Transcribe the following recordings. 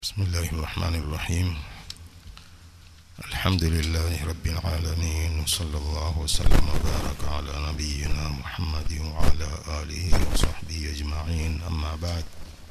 بسم الله الرحمن الرحيم الحمد لله رب العالمين وصلى الله وسلم وبارك على نبينا محمد وعلى آله وصحبه أجمعين أما بعد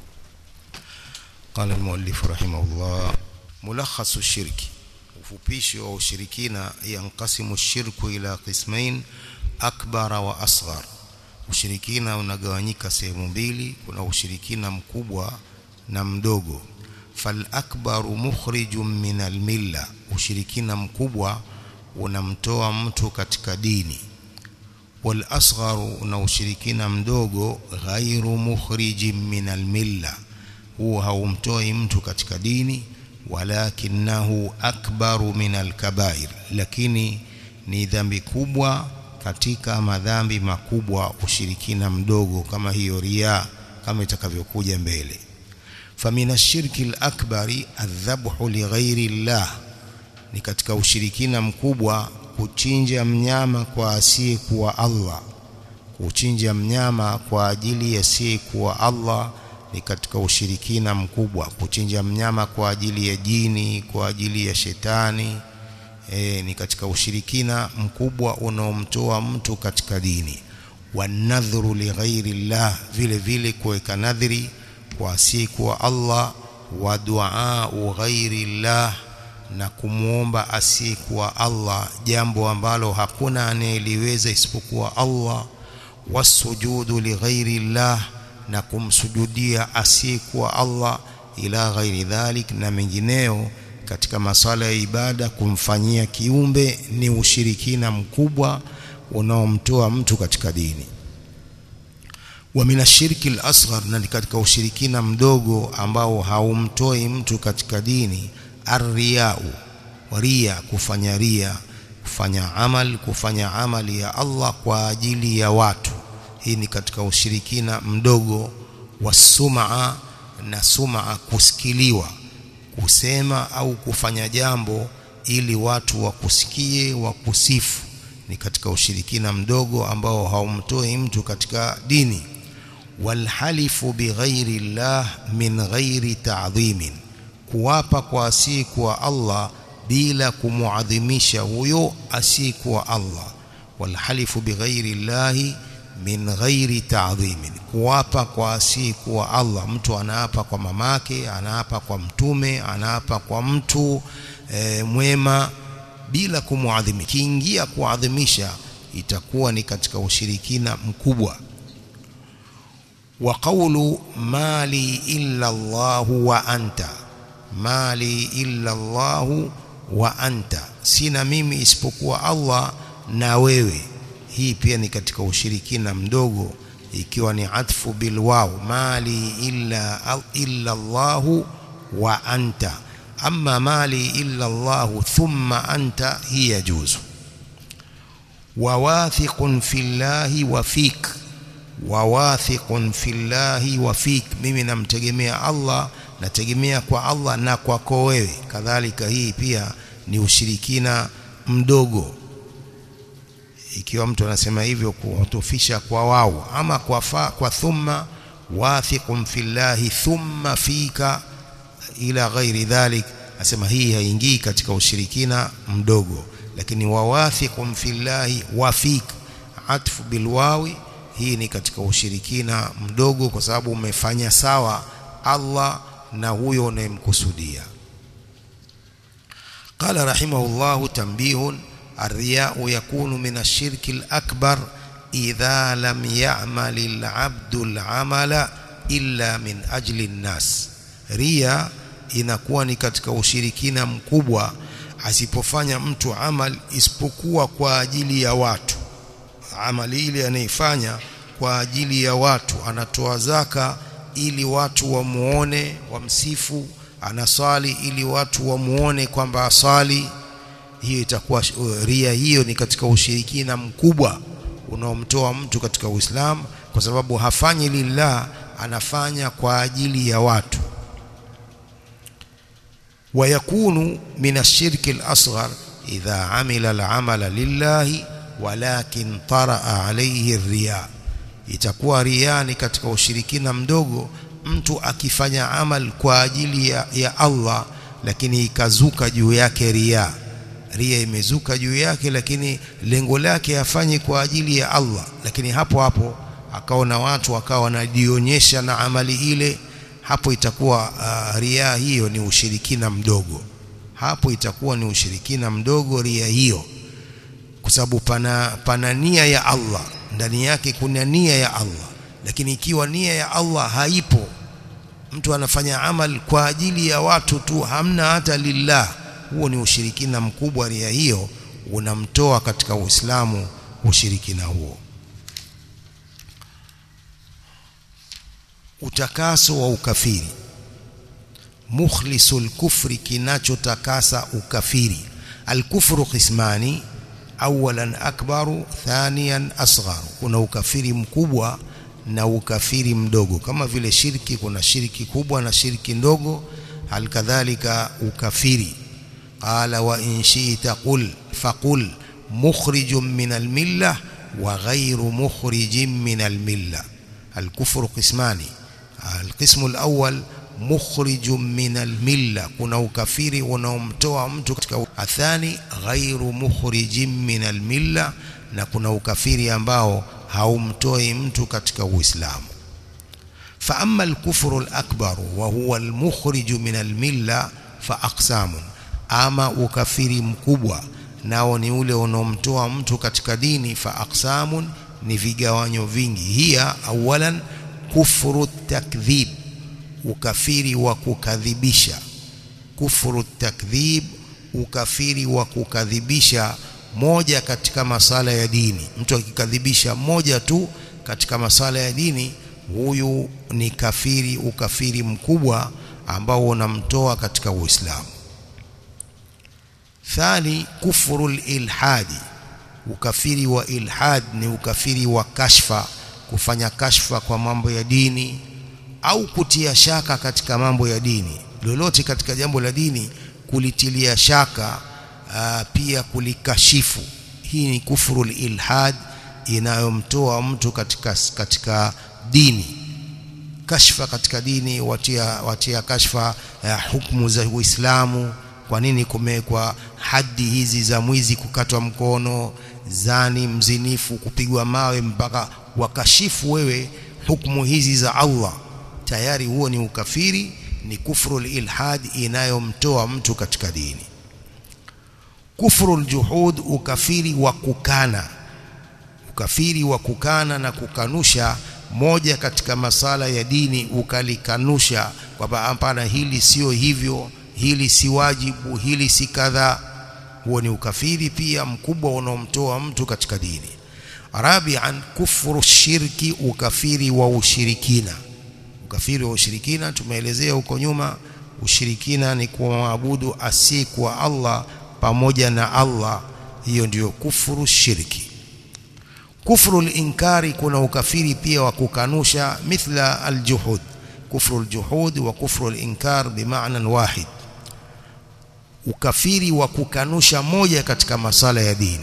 قال المؤلف رحمه الله ملخص الشرك ufupishi wa ushirikina yanqasimu shirku ila qismain akbara wa asghar ushirikina unagawanyika sehemu mbili kuna ushirikina mkubwa na mdogo fal akbaru mukhrijun min almilla ushirikina mkubwa unamtoa mtu katika dini wal asgharu na ushirikina mdogo ghairu mukhrijin min almilla huo haumtoi mtu katika dini walakinahu akbaru min alkabair lakini ni dhambi kubwa katika madhambi makubwa ushirikina mdogo kama hiyo ria kama itakavyokuja mbele famina shirki al-akbari adhabhu lighairi llah ni katika ushirikina mkubwa kuchinja mnyama kwa asiye kuwa Allah kuchinja mnyama kwa ajili ya asiye kuwa Allah ni katika ushirikina mkubwa kuchinja mnyama kwa ajili ya jini kwa ajili ya shetani e, ni katika ushirikina mkubwa unaomtoa mtu katika dini wanadhuru lighairi llah vile vile kuweka nadhiri kwa asiyekuwa Allah wa duaa ghairi llah na kumwomba asiyekuwa Allah jambo ambalo hakuna anayeliweza isipokuwa Allah wasujudu lighairi llah na kumsujudia asiyekuwa Allah ila ghairi dhalik na mengineo katika masala ya ibada kumfanyia kiumbe ni ushirikina mkubwa unaomtoa mtu katika dini wa minashirki al-asghar na katika ushirikina mdogo ambao haumtoi mtu katika dini arriyau ria kufanya ria kufanya amal kufanya amali ya Allah kwa ajili ya watu hii ni katika ushirikina mdogo wa sumaa na sumaa kusikiliwa kusema au kufanya jambo ili watu wakusikie wakusifu ni katika ushirikina mdogo ambao haumtoi mtu katika dini walhalifu bighairi llah min ghairi ta'dhimin kuwapa kwa asiyekuwa Allah bila kumuadhimisha huyo asiyekuwa Allah walhalifu bighairi llahi min ghairi ta'dhimin kuwapa kwa asiyekuwa Allah mtu anaapa kwa mamake anaapa kwa mtume anaapa kwa mtu e, mwema bila kumuadhimisha kiingia kuadhimisha itakuwa ni katika ushirikina mkubwa wa qawlu mali illa Allah wa anta mali illa Allah wa anta sina mimi isipokuwa Allah na wewe hii pia ni katika ushirikina mdogo ikiwa ni atfu bil waw mali illa illa Allah wa anta amma mali illa Allah thumma anta hiya juzu wawathiqun fillahi wa fik wawathiqun fillahi wa fik mimi namtegemea Allah nategemea kwa Allah na kwako wewe kadhalika hii pia ni ushirikina mdogo ikiwa mtu anasema hivyo kuhutufisha kwa wao ama kwa fa, kwa thumma wathiqun fillahi thumma fika ila ghairi dhalik asema hii haingii katika ushirikina mdogo lakini wawathiqun fillahi wa fik atfu bilwawi hii ni katika ushirikina mdogo kwa sababu umefanya sawa Allah na huyo unayemkusudia قال رحمه الله تنبيه الرياء يكون من الشرك الأكبر إذا لم يعمل العبد العمل إلا من أجل الناس رياء inakuwa ni katika ushirikina mkubwa asipofanya mtu amal isipokuwa kwa ajili ya watu amali ile anaifanya kwa ajili ya watu anatoa zaka ili watu wamuone wamsifu anasali ili watu wamuone kwamba asali hiyo itakuwa ria hiyo ni katika ushirikina mkubwa unaomtoa mtu katika Uislamu kwa sababu hafanyi lillah anafanya kwa ajili ya watu ويكون من الشرك الأصغر إذا عمل العمل لله ولكن طرأ عليه الرياء itakuwa ria ni katika ushirikina mdogo mtu akifanya amal kwa ajili ya, ya Allah lakini ikazuka juu yake ria ria imezuka juu yake lakini lengo lake afanye kwa ajili ya Allah lakini hapo hapo akaona watu akawa wanajionyesha na amali ile hapo itakuwa uh, ria hiyo ni ushirikina mdogo hapo itakuwa ni ushirikina mdogo ria hiyo kwa sababu pana, pana nia ya Allah ndani yake kuna nia ya Allah lakini ikiwa nia ya Allah haipo mtu anafanya amal kwa ajili ya watu tu hamna hata lillah huo ni ushirikina mkubwa ria hiyo unamtoa katika Uislamu ushirikina huo utakaso wa ukafiri mukhlisul kufri kinachotakasa ukafiri alkufru qismani awalan akbaru thaniyan asgharu kuna ukafiri mkubwa na ukafiri mdogo kama vile shirki kuna shirki kubwa na shirki ndogo halikadhalika ukafiri qala wa in shi'ta qul faqul mukhrijun min almillah wa ghayru mukhrijin min almillah الكفر قسمان القسم الأول مخرج من الملة kuna ukafiri unaomtoa mtu katika athani ghairu mukhrijin min almilla na kuna ukafiri ambao haumtoi mtu katika uislamu fa amma alkufru alakbar wa huwa almukhrij min almilla fa aqsamun ama ukafiri mkubwa nao ni ule unaomtoa mtu katika dini fa aqsamun ni vigawanyo vingi hiya awalan kufuru takdhib ukafiri wa kukadhibisha kufuru takdhib ukafiri wa kukadhibisha moja katika masala ya dini mtu akikadhibisha moja tu katika masala ya dini huyu ni kafiri ukafiri mkubwa ambao unamtoa katika Uislamu thani kufuru ilhadi ukafiri wa ilhad ni ukafiri wa kashfa kufanya kashfa kwa mambo ya dini au kutia shaka katika mambo ya dini lolote katika jambo la dini kulitilia shaka aa, pia kulikashifu hii ni kufuru ilhad inayomtoa mtu katika katika dini kashfa katika dini watia watia kashfa ya hukumu za Uislamu kwa nini kumewekwa hadi hizi za mwizi kukatwa mkono zani mzinifu kupigwa mawe mpaka wakashifu wewe hukumu hizi za Allah tayari huo ni ukafiri ni kufru ilhad inayomtoa mtu katika dini kufru juhud ukafiri wa kukana ukafiri wa kukana na kukanusha moja katika masala ya dini ukalikanusha kwamba hapana hili sio hivyo hili si wajibu hili si kadha huo ni ukafiri pia mkubwa unaomtoa mtu katika dini rabian kufuru shirki ukafiri wa ushirikina ukafiri wa ushirikina tumeelezea huko nyuma ushirikina ni kumwabudu asiyekuwa Allah pamoja na Allah hiyo ndiyo kufuru shirki kufuru inkari kuna ukafiri pia wa kukanusha mithla aljuhud kufru aljuhud wa kufru alinkar bimaana wahid ukafiri wa kukanusha moja katika masala ya dini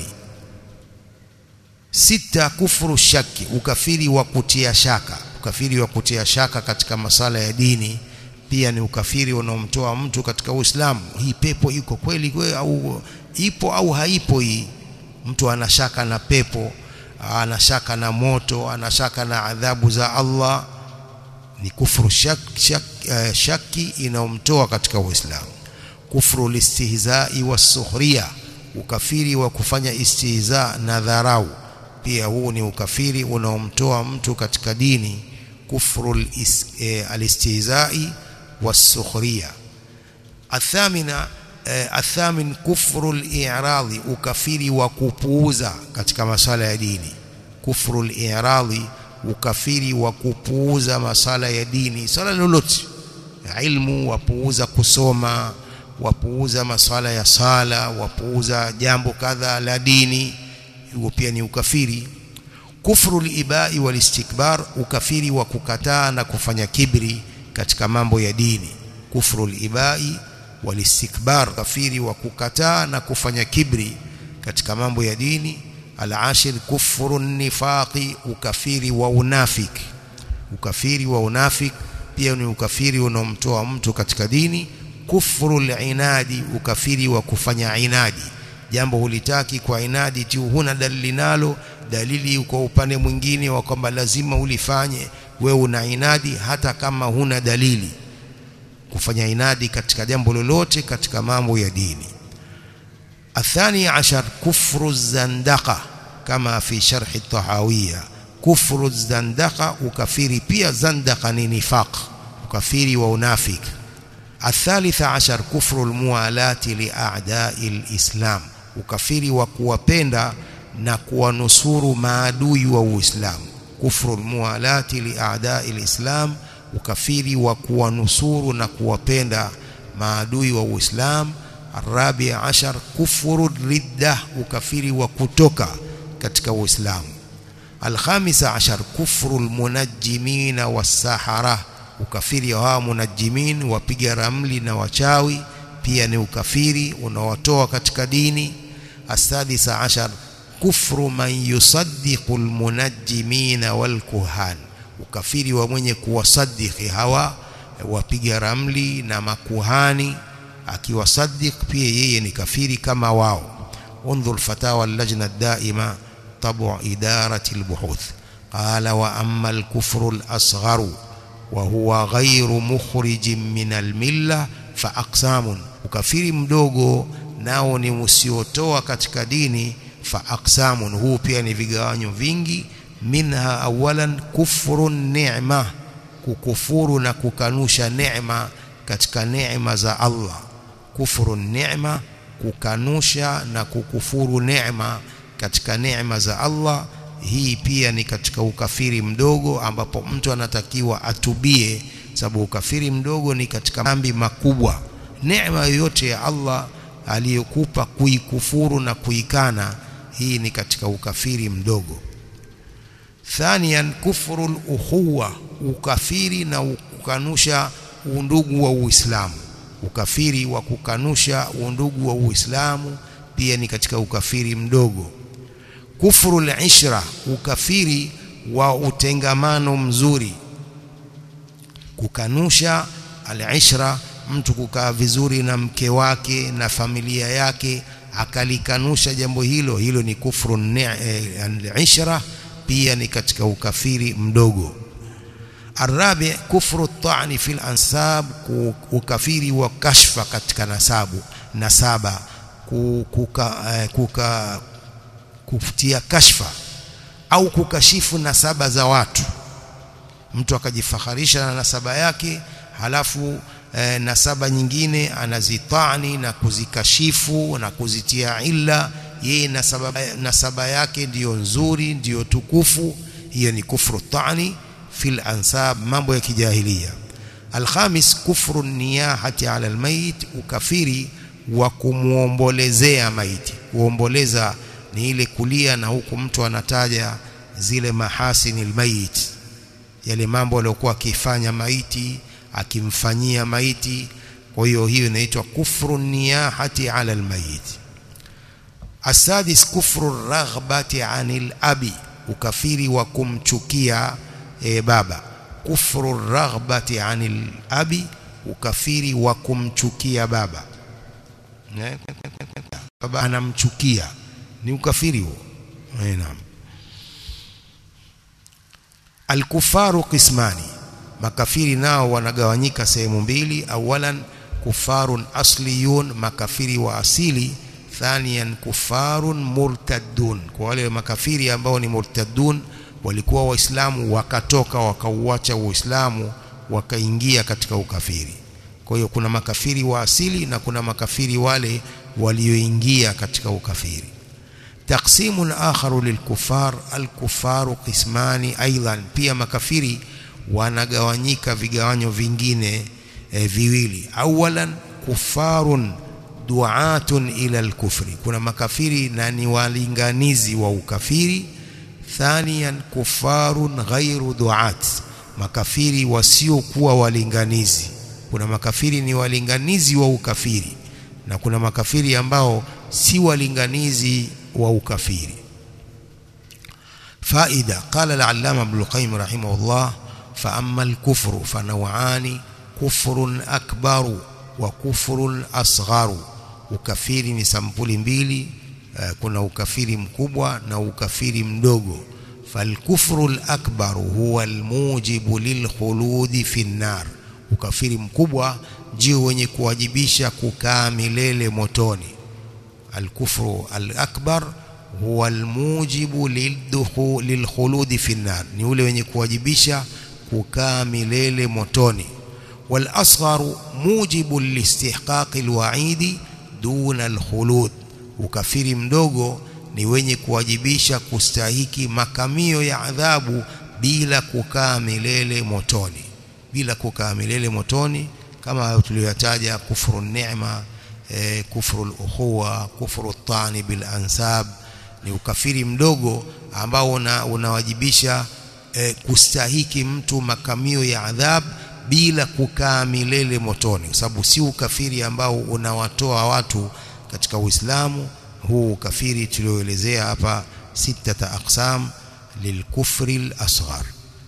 sita kufuru shaki ukafiri wa kutia shaka ukafiri wa kutia shaka katika masala ya dini pia ni ukafiri unaomtoa mtu katika Uislamu hii pepo iko kweli kweli au ipo au haipo hii mtu anashaka na pepo anashaka na moto anashaka na adhabu za Allah ni kufuru shak, shak, uh, shaki inaomtoa katika Uislamu kufru listihzai wasukhriya ukafiri wa kufanya istihza na dharau pia huu ni ukafiri unaomtoa mtu katika dini kufru eh, alistihzai wasukhriya athamina eh, athamin kufru al-i'radi ukafiri wa kupuuza katika masala ya dini kufru al-i'radi ukafiri wa kupuuza masala ya dini sala lolote ilmu wapuuza kusoma wapuuza masala ya sala wapuuza jambo kadha la dini huo pia ni ukafiri kufru libai walistikbar ukafiri wa kukataa na kufanya kibri katika mambo ya dini kufru libai walistikbar ukafiri wa kukataa na kufanya kibri katika mambo ya dini alashir kufru nifaqi ukafiri wa unafiki ukafiri wa unafiki pia ni ukafiri unaomtoa mtu katika dini kufru inadi ukafiri wa kufanya inadi jambo hulitaki kwa inadi tu huna dalili nalo dalili kwa upande mwingine wa kwamba lazima ulifanye wewe una inadi hata kama huna dalili kufanya inadi katika jambo lolote katika mambo ya dini athani ashar kufru zandaka kama fi sharhi tahawiyya kufru zandaka ukafiri pia zandaka ni nifaq ukafiri wa unafik الثالث عشر كفر الموالاة لأعداء الإسلام ukafiri wa kuwapenda na kuwanusuru maadui wa Uislamu kufru almuwalati liadai alislam ukafiri wa kuwanusuru na kuwapenda maadui wa Uislamu arabi ashar kufru ridda ukafiri wa kutoka katika Uislamu alkhamisa ashar kufru almunajjimina wasahara ukafiri wa hawa munajimin wapiga ramli na wachawi pia ni ukafiri unaowatoa katika dini asadisa ashar kufru man yusaddiqu almunajjimina walkuhan ukafiri wa mwenye kuwasadiki hawa wapiga ramli na makuhani akiwasaddiq pia yeye ni kafiri kama wao انظر فتاوى اللجنة الدائمة طبع إدارة البحوث قال وأما الكفر الأصغر وهو غير مخرج من الملة فأقسام ukafiri mdogo nao ni usiotoa katika dini fa aqsamun huu pia ni vigawanyo vingi minha awalan kufru ni'ma kukufuru na kukanusha neema katika neema za Allah kufuru ni'ma kukanusha na kukufuru neema katika neema za Allah hii pia ni katika ukafiri mdogo ambapo mtu anatakiwa atubie sababu ukafiri mdogo ni katika dhambi makubwa neema yoyote ya Allah aliyokupa kuikufuru na kuikana hii ni katika ukafiri mdogo thaniyan kufru ukhuwa ukafiri na kukanusha undugu wa Uislamu ukafiri wa kukanusha undugu wa Uislamu pia ni katika ukafiri mdogo kufru al-ishra ukafiri wa utengamano mzuri kukanusha al-ishra mtu kukaa vizuri na mke wake na familia yake akalikanusha jambo hilo hilo ni kufru al-ishra pia ni katika ukafiri mdogo arabi kufru at-ta'n fi al-ansab ukafiri wa kashfa katika nasabu nasaba kuka, kuka kufutia kashfa au kukashifu nasaba za watu mtu akajifaharisha na nasaba yake halafu e, nasaba nyingine anazitani na kuzikashifu na kuzitia illa yeye nasaba, nasaba yake ndiyo nzuri ndiyo tukufu hiyo ni kufru tani fil ansab mambo ya kijahilia alkhamis kufru niyahati ala almayit ukafiri wa kumuombolezea maiti kuomboleza ni ile kulia na huku mtu anataja zile mahasini almayit yale mambo aliyokuwa akifanya maiti akimfanyia maiti kwa hiyo hiyo inaitwa kufru niyahati ala almayit asadis kufru raghbati anil abi ukafiri wa kumchukia e, baba kufru raghbati anil abi ukafiri wa kumchukia baba baba anamchukia ni ukafiri huo naam alkufaru qismani makafiri nao wanagawanyika sehemu mbili awalan kufarun asliyun makafiri wa asili thaniyan kufarun murtaddun kwa wale makafiri ambao ni murtaddun walikuwa waislamu wakatoka wakauacha uislamu wakaingia katika ukafiri kwa hiyo kuna makafiri wa asili na kuna makafiri wale walioingia katika ukafiri تقسيم آخر للكفار الكفار قسمان أيضا pia makafiri wanagawanyika vigawanyo vingine e, viwili awalan kufarun duatun ila alkufri kuna makafiri na ni walinganizi wa ukafiri thaniyan kufarun ghairu duat makafiri wasiokuwa walinganizi kuna makafiri ni walinganizi wa ukafiri na kuna makafiri ambao si walinganizi wa ukafiri faida qala al-allama ibn al-qayyim rahimahullah fa amma al-kufru fa naw'ani kufrun akbaru wa kufrun asgharu ukafiri ni sampuli mbili uh, kuna ukafiri mkubwa na ukafiri mdogo falkufru al-akbaru huwa al-mujibu lilkhuludi fi an-nar ukafiri mkubwa ndio wenye kuwajibisha kukaa milele motoni alkufru al-akbar huwa almujibu lilkhuludi fi an-nar ni ule wenye kuwajibisha kukaa milele motoni wal asgharu mujibu listihqaqi alwa'idi duna alkhulud ukafiri mdogo ni wenye kuwajibisha kustahiki makamio ya adhabu bila kukaa milele motoni bila kukaa milele motoni kama tuliyotaja kufuru neema e, kufuru al-ukhuwa kufuru at-tani bil ansab ni ukafiri mdogo ambao una, unawajibisha e, kustahiki mtu makamio ya adhab bila kukaa milele motoni kwa sababu si ukafiri ambao unawatoa watu katika Uislamu huu ukafiri tulioelezea hapa sita aqsam lilkufri al-asghar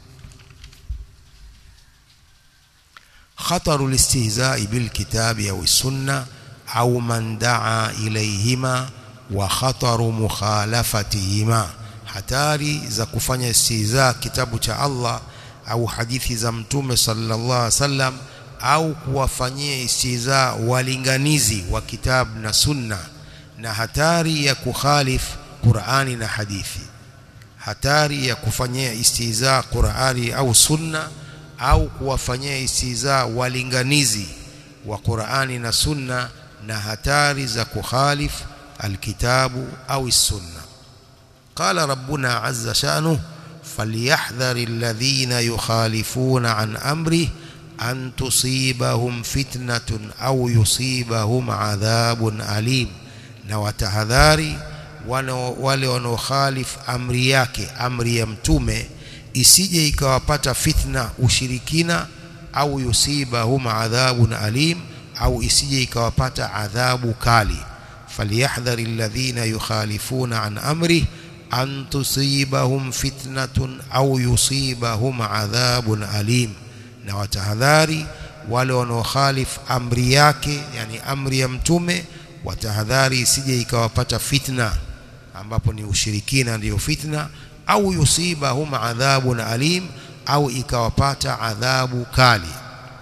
خطر الاستهزاء بالكتاب أو السنة أو من دعا إليهما وخطر مخالفتهما hatari za kufanya istihza kitabu cha Allah au hadithi za mtume sallallahu alaihi wasallam au kuwafanyia istihza walinganizi wa kitabu na sunna na hatari ya kukhalif Qur'ani na hadithi hatari ya kufanyia istihza Qur'ani au sunna au kuwafanyia istihza walinganizi wa Qur'ani na sunna na hatari za kukhalif alkitabu au sunna qala rabbuna azza sha'nuhu falyahdhar alladhina yukhalifuna an amri an tusibahum fitnatun au yusibahum adhabun alim na watahadhari wale wanaokhalif amri yake amri ya mtume isije ikawapata fitna ushirikina au yusibahum adhabun alim au isije ikawapata adhabu kali falyahdhari alladhina yukhalifuna an amri an tusibahum fitnatun au yusibahum adhabun alim na watahadhari wale wanaokhalif amri yake yani amri ya mtume watahadhari isije ikawapata fitna ambapo ni ushirikina ndiyo fitna au yusibahum adhabun alim au ikawapata adhabu kali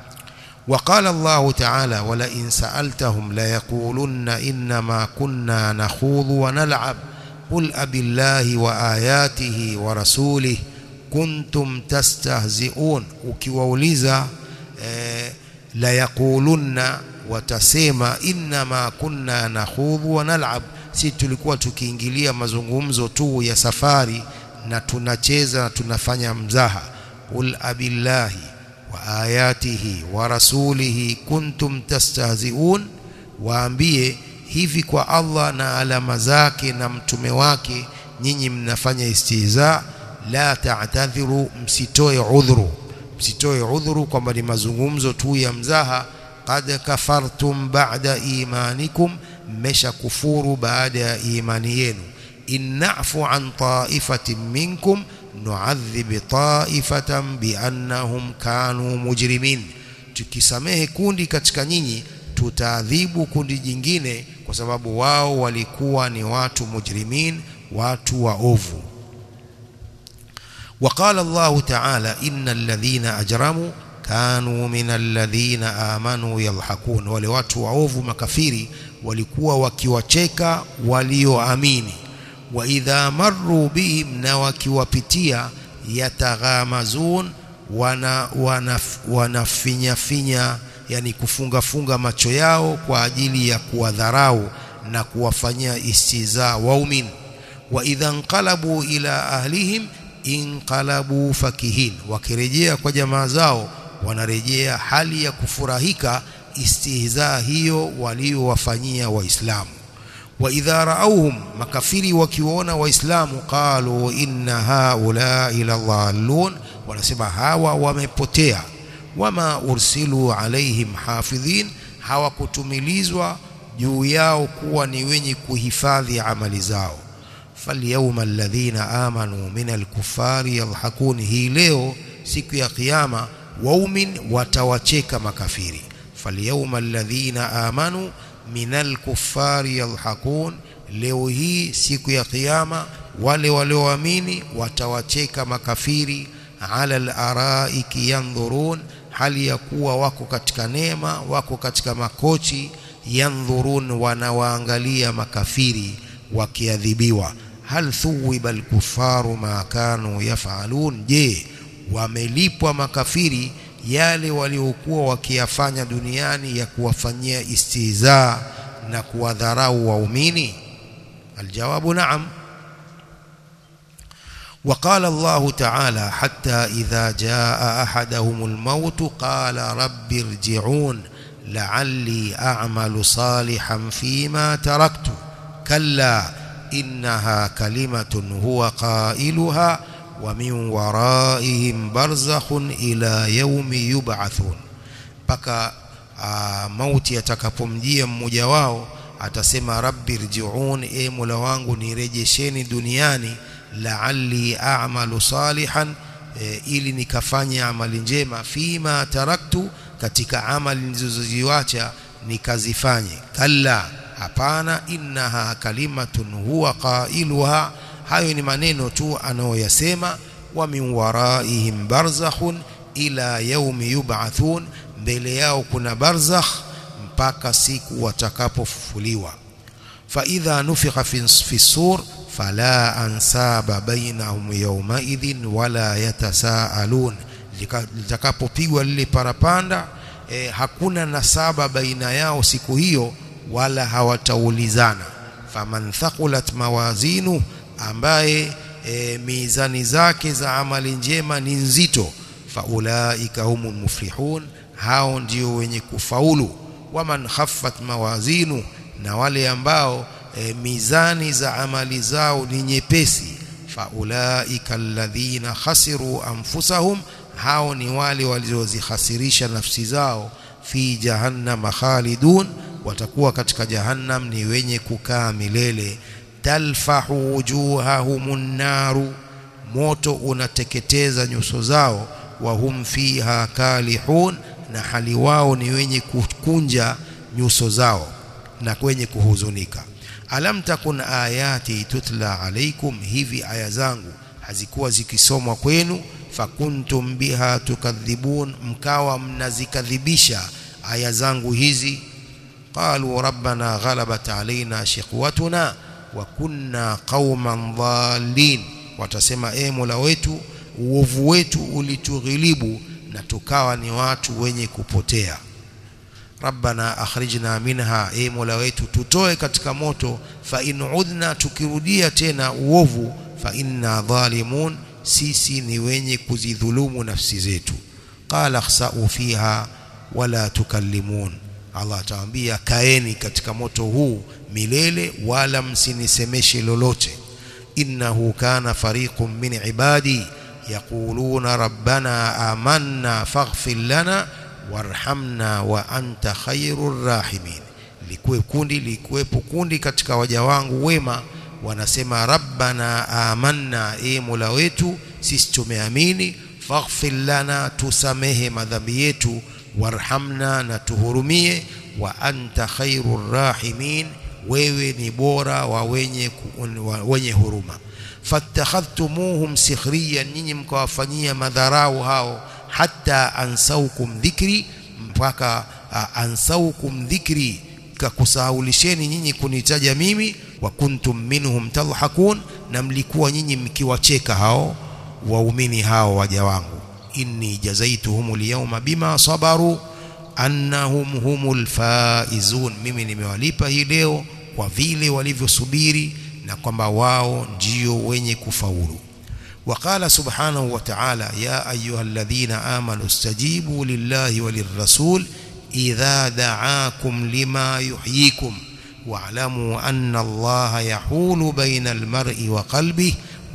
وقال الله تعالى ولئن سألتهم ليقولن إنما كنا نخوض ونلعب قل أبي الله وآياته ورسوله كنتم تستهزئون ukiwauliza eh, la yaqulunna watasema inma kunna nakhudhu wa nal'ab si tulikuwa tukiingilia mazungumzo tu ya safari na tunacheza na tunafanya mzaha qul abillahi wa ayatihi wa rasulihi kuntum tastahziun waambie hivi kwa Allah na alama zake na mtume wake nyinyi mnafanya istihza la ta'tadhiru msitoe udhuru msitoe udhuru kwamba ni mazungumzo tu ya mzaha qad kafartum ba'da imanikum mmesha kufuru baada ya imani yenu innafu an ta'ifatin minkum nu'adhib ta'ifatan biannahum kanu mujrimin tukisamehe kundi katika nyinyi tutaadhibu kundi jingine kwa sababu wao walikuwa ni watu mujrimin watu waovu وقال الله تعالى إن الذين أجرموا كانوا من الذين آمنوا يضحكون wale watu waovu makafiri walikuwa wakiwacheka walioamini wa idha marru bihim na wakiwapitia yataghamazun wana wanafinya finya yani kufunga funga macho yao kwa ajili ya kuwadharau na kuwafanyia istiza waumini wa idha nqalabu ila ahlihim inqalabu fakihin wakirejea kwa jamaa zao wanarejea hali ya kufurahika istihza hiyo waliowafanyia waislamu wa idha raauhum makafiri wakiwaona waislamu qalu inna haula ila dhallun wanasema hawa wamepotea wama ursilu alaihim hafidhin hawakutumilizwa juu yao kuwa ni wenye kuhifadhi amali zao falyawma alladhina amanu min alkufari yadhhakun hii leo siku ya kiyama waumin watawacheka makafiri falyawma alladhina amanu minal kuffari yalhaqun leo hii siku ya kiyama wale walioamini watawacheka makafiri ala al-araiki yandhurun hali ya kuwa wako katika neema wako katika makochi yandhurun wanawaangalia makafiri wakiadhibiwa hal thuwiba al-kuffaru ma kanu yafalun je wamelipwa makafiri yale waliokuwa wakiyafanya duniani ya kuwafanyia istihzaa na kuwadharau waumini aljawabu naam وقال الله تعالى حتى إذا جاء أحدهم الموت قال رب ارجعون لعلي أعمل صالحا فيما تركت كلا إنها كلمة هو قائلها ومن ورائهم برزخ إلى يوم يبعثون mpaka mauti yatakapomjia mmoja wao atasema rabbi rji'un e mola wangu nirejesheni duniani la'alli a'malu salihan e, ili nikafanye amali njema fima taraktu katika amali nilizoziacha nikazifanye kalla hapana innaha kalimatun huwa qailuha hayo ni maneno tu anayoyasema wa min waraihim barzakhun ila yaumi yub'athun mbele yao kuna barzakh mpaka siku watakapofufuliwa fa idha nufikha fi sur fala ansaba bainahum yawma idhin wala yatasaalun litakapopigwa lile parapanda eh, hakuna nasaba baina yao siku hiyo wala hawataulizana faman thaqulat mawazinu ambaye e, mizani zake za amali njema ni nzito faulaika humul muflihun hao ndio wenye kufaulu waman khaffat mawazinu na wale ambao e, mizani za amali zao ni nyepesi faulaika alladhina khasiru anfusahum hao ni wale waliozihasirisha nafsi zao fi jahannam khalidun watakuwa katika jahannam ni wenye kukaa milele talfahu wujuhahumun naru moto unateketeza nyuso zao wa hum fiha kalihun na hali wao ni wenye kukunja nyuso zao na kwenye kuhuzunika alam takun ayati tutla alaikum hivi aya zangu hazikuwa zikisomwa kwenu fakuntum biha tukadhibun mkawa mnazikadhibisha aya zangu hizi qalu rabbana ghalabat alaina shiqwatuna wa kunna qauman dhalin watasema e mola wetu uovu wetu ulitughilibu na tukawa ni watu wenye kupotea rabbana akhrijna minha e mola wetu tutoe katika moto fa in udna tukirudia tena uovu fa inna dhalimun sisi ni wenye kuzidhulumu nafsi zetu qala khsa'u fiha wala tukallimun Allah atawaambia kaeni katika moto huu milele wala msinisemeshe lolote innahu kana fariqun min ibadi yaquluna rabbana amanna faghfir lana warhamna wa anta khairur rahimin likuwe kundi likuwepo kundi katika waja wangu wema wanasema rabbana amanna e mola wetu sisi tumeamini faghfir lana tusamehe madhambi yetu warhamna na tuhurumie wa anta khairur rahimin wewe ni bora wa wenye wa wenye huruma fattakhadhtumuhum sikhriyan nyinyi mkawafanyia madharau hao hatta ansaukum dhikri mpaka uh, ansaukum dhikri kakusahulisheni nyinyi kunitaja mimi wa kuntum minhum tadhakun na mlikuwa nyinyi mkiwacheka hao waumini hao waja wangu inni jazaituhum alyawma bima sabaru annahum humul faizun mimi nimewalipa hii leo kwa vile walivyosubiri na kwamba wao ndio wenye kufaulu وقال سبحانه وتعالى يا أيها الذين آمنوا استجيبوا لله وللرسول إذا دعاكم لما يحييكم واعلموا أن الله يحول بين المرء وقلبه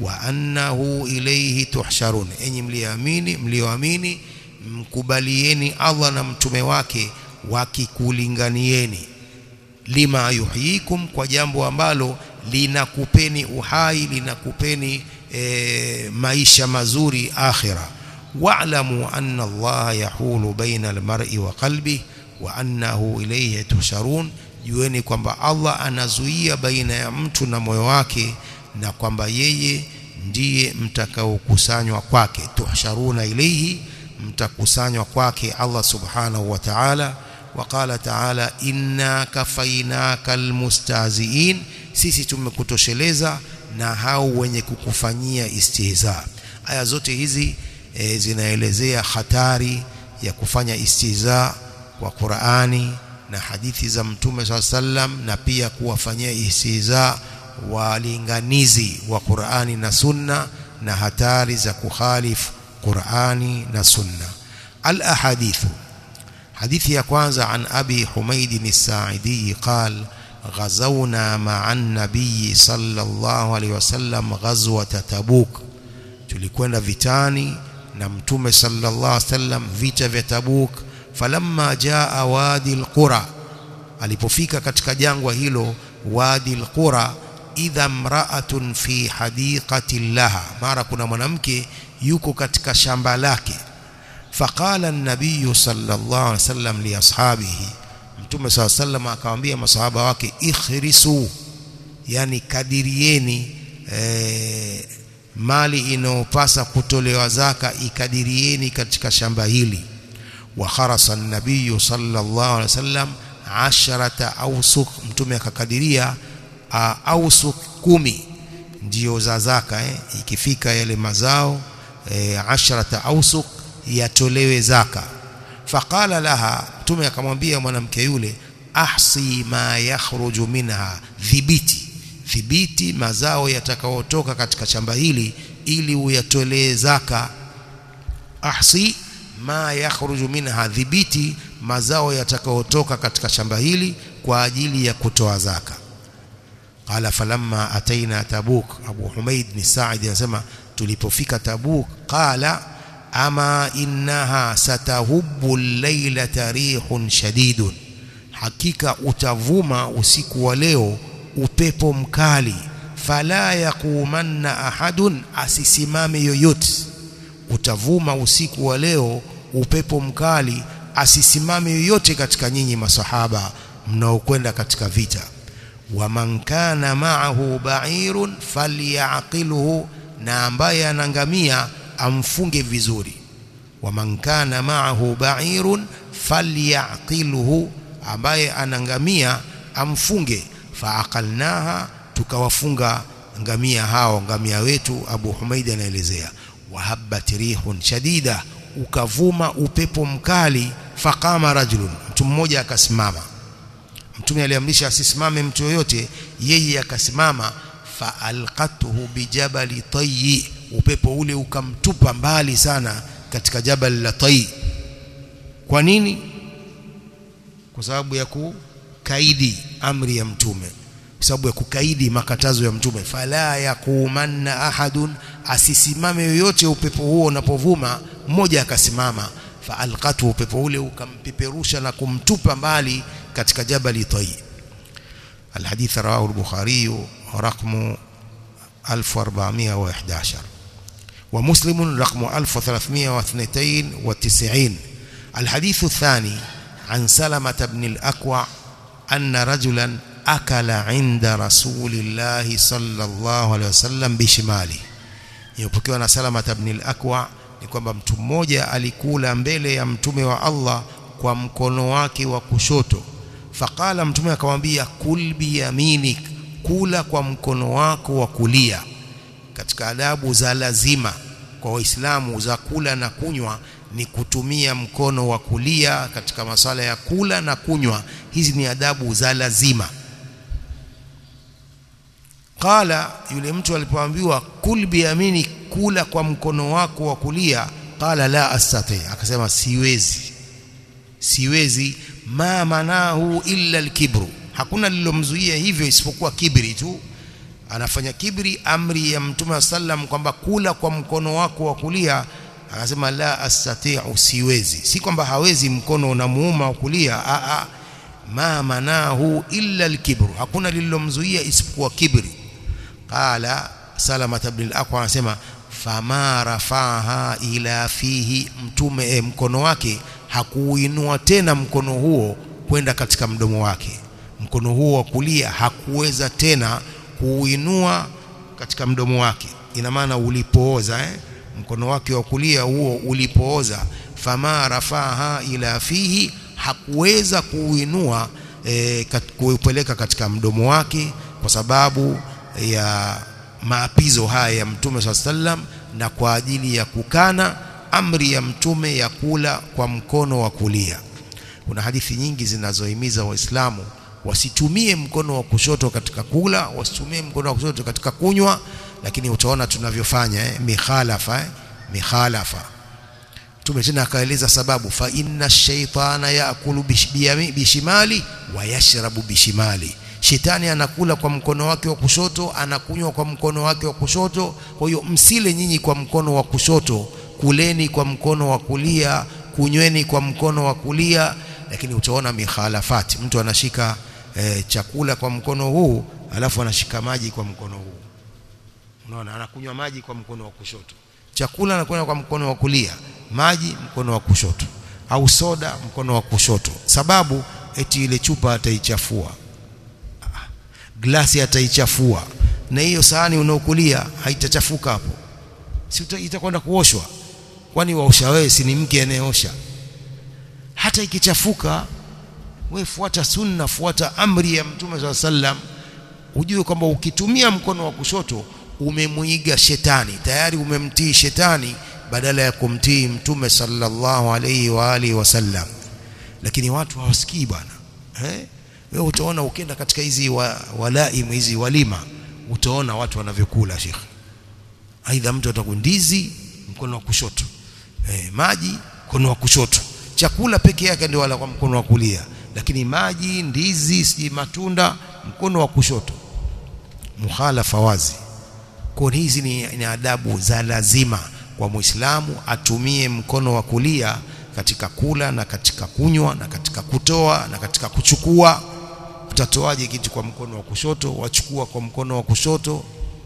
وأنه إليه تحشرون أني ملياميني مليواميني mkubalieni Allah na mtume wake wakikulinganieni lima yuhyikum kwa jambo ambalo linakupeni uhai linakupeni e, maisha mazuri akhira wa'lamu anna Allah yahulu baina almar'i wa qalbi wa annahu ilayhi tusharun jueni kwamba Allah anazuia baina ya mtu na moyo wake na kwamba yeye ndiye mtakaokusanywa kwake tuhsharuna ilayhi mtakusanywa kwake Allah subhanahu wa ta'ala وقال تعالى inna kafainaka almustaziin sisi tumekutosheleza na hao wenye kukufanyia istihza aya zote hizi e, zinaelezea hatari ya kufanya istihza kwa Qur'ani na hadithi za Mtume SAW sallam na pia kuwafanyia istihza walinganizi wa Qur'ani na Sunna na hatari za kukhalifu Qur'ani na Sunna al ahadithu hadithi ya kwanza an abi humaid as-sa'idi qal غزونا مع النبي صلى الله عليه وسلم غزوة تبوك tulikwenda vitani na mtume sallallahu alaihi wasallam vita vya Tabuk falamma jaa wadi alqura alipofika katika jangwa hilo wadi alqura idha mra'atun fi hadiqati laha mara kuna mwanamke yuko katika shamba lake faqala an-nabiy sallallahu alaihi wasallam li ashabihi mtume sallallahu alaihi wasallam akamwambia masahaba wake ikhrisu yani kadirieni eh, mali inayopasa kutolewa zaka ikadirieni katika shamba hili wa kharasa an-nabiy sallallahu alaihi wasallam asharata awsuq mtume akakadiria awsuq kumi ndio za zaka eh, ikifika yale mazao eh, asharata awsuq yatolewe zaka faqala laha mtume akamwambia mwanamke yule ahsi ma yakhruju minha dhibiti dhibiti mazao yatakayotoka katika shamba hili ili uyatolee zaka ahsi ma yakhruju minha dhibiti mazao yatakayotoka katika shamba hili kwa ajili ya kutoa zaka qala falamma ataina tabuk abu humaid ni sa'id anasema tulipofika tabuk qala ama innaha satahubbu al-laylata rihun shadidun hakika utavuma usiku wa leo upepo mkali fala yaqumanna ahadun asisimame yoyote utavuma usiku wa leo upepo mkali asisimame yoyote katika nyinyi masahaba mnaokwenda katika vita waman kana ma'ahu ba'irun falyaqilhu na ambaye anangamia amfunge vizuri waman kana ma'ahu ba'irun falyaqilhu ambaye anangamia amfunge faaqalnaha tukawafunga ngamia hao ngamia wetu Abu Humaid anaelezea wahabbat rihun shadida ukavuma upepo mkali faqama rajulun mtu mmoja akasimama mtume aliamrisha asisimame mtu yoyote yeye akasimama faalqatuhu bijabali tayyi upepo ule ukamtupa mbali sana katika jabal la tayyi kwa nini kwa sababu ya kukaidi amri ya mtume kwa sababu ya kukaidi makatazo ya mtume fala yaqumanna ahadun asisimame yoyote upepo huo unapovuma mmoja akasimama faalqatu upepo ule ukampeperusha na kumtupa mbali katika jabali tayi الحديث رواه البخاري رقم 1411 ومسلم رقم 1392 الحديث الثاني عن سلمة بن الأكوع أن رجلا أكل عند رسول الله صلى الله عليه وسلم بشماله يpokewa na Salama ibn al-Akwa ni kwamba mtu mmoja alikula mbele ya mtume wa Allah kwa mkono wake wa kushoto faqala mtume akamwambia kul biyaminik kula kwa mkono wako wa kulia katika adabu za lazima kwa waislamu za kula na kunywa ni kutumia mkono wa kulia katika masala ya kula na kunywa hizi ni adabu za lazima qala yule mtu alipoambiwa kul biyamini kula kwa mkono wako wa kulia qala la astati akasema siwezi siwezi ma manahu illa alkibru hakuna lilomzuia hivyo isipokuwa kibri tu anafanya kibri amri ya mtume sallam kwamba kula kwa mkono wako wa kulia akasema la astati'u siwezi si kwamba hawezi mkono unamuuma wa kulia a a ma manahu illa alkibru hakuna lililomzuia isipokuwa kibri qala salama ibn al-aqwa anasema fama rafaha ila fihi mtume e, mkono wake hakuuinua tena mkono huo kwenda katika mdomo wake mkono huo wa kulia hakuweza tena kuuinua katika mdomo wake ina maana ulipooza eh? mkono wake wa kulia huo ulipooza fama rafaha ila fihi hakuweza kuuinua e, kat, kuupeleka katika mdomo wake kwa sababu ya maapizo haya ya mtume swalla sallam na kwa ajili ya kukana amri ya mtume ya kula kwa mkono wa kulia kuna hadithi nyingi zinazohimiza waislamu wasitumie mkono wa kushoto katika kula wasitumie mkono wa kushoto katika kunywa lakini utaona tunavyofanya eh, mikhalafa eh, mikhalafa Mtume tena akaeleza sababu fa inna shaytana yaakulu bishimali wa yashrabu bishimali shetani anakula kwa mkono wake wa kushoto anakunywa kwa mkono wake wa kushoto kwa hiyo msile nyinyi kwa mkono wa kushoto kuleni kwa mkono wa kulia kunyweni kwa mkono wa kulia lakini utaona mikhalafati mtu anashika e, chakula kwa mkono huu alafu anashika maji kwa mkono huu unaona anakunywa maji kwa mkono wa kushoto chakula anakunywa kwa mkono wa kulia maji mkono wa kushoto au soda mkono wa kushoto sababu eti ile chupa ataichafua glasi ataichafua na hiyo sahani unaokulia haitachafuka hapo si itakwenda kuoshwa kwani waosha wewe si ni mke anayeosha hata ikichafuka wewe fuata sunna fuata amri ya mtume swalla sallam ujue kwamba ukitumia mkono wa kushoto umemwiga shetani tayari umemtii shetani badala ya kumtii mtume sallallahu alayhi wa alihi wasallam lakini watu hawasikii bwana eh wewe utaona ukienda katika hizi wa, walaim hizi walima utaona watu wanavyokula shekhi aidha mtu atakundizi mkono wa kushoto eh, maji mkono wa kushoto chakula peke yake ndio wala kwa mkono wa kulia lakini maji ndizi si matunda mkono wa kushoto mukhalafa wazi kwa hizi ni, ni adabu za lazima kwa muislamu atumie mkono wa kulia katika kula na katika kunywa na katika kutoa na katika kuchukua utatoaje kitu kwa mkono wa kushoto wachukua kwa mkono wa kushoto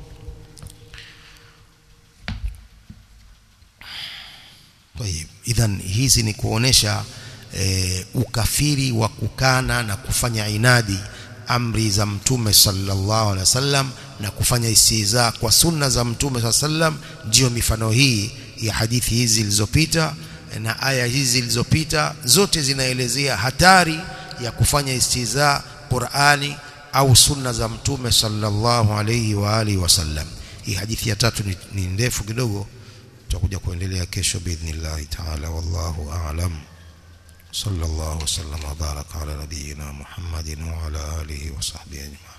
Tayib. Idhan hizi ni kuonesha e, ukafiri wa kukana na kufanya inadi amri za mtume sallallahu alaihi wasallam na kufanya istiza kwa sunna za mtume sallallahu alaihi wasallam ndiyo mifano hii ya hadithi hizi zilizopita na aya hizi zilizopita zote zinaelezea hatari ya kufanya istiza Qur'ani au sunna za mtume sallallahu alaihi wa alihi wasallam hii hadithi ya tatu ni, ni ndefu kidogo tutakuja kuendelea kesho biidhnillah taala wallahu a'lam sallallahu wasallam wa baraka ala nabiyyina muhammadin wa ala alihi wa sahbihi ajma'in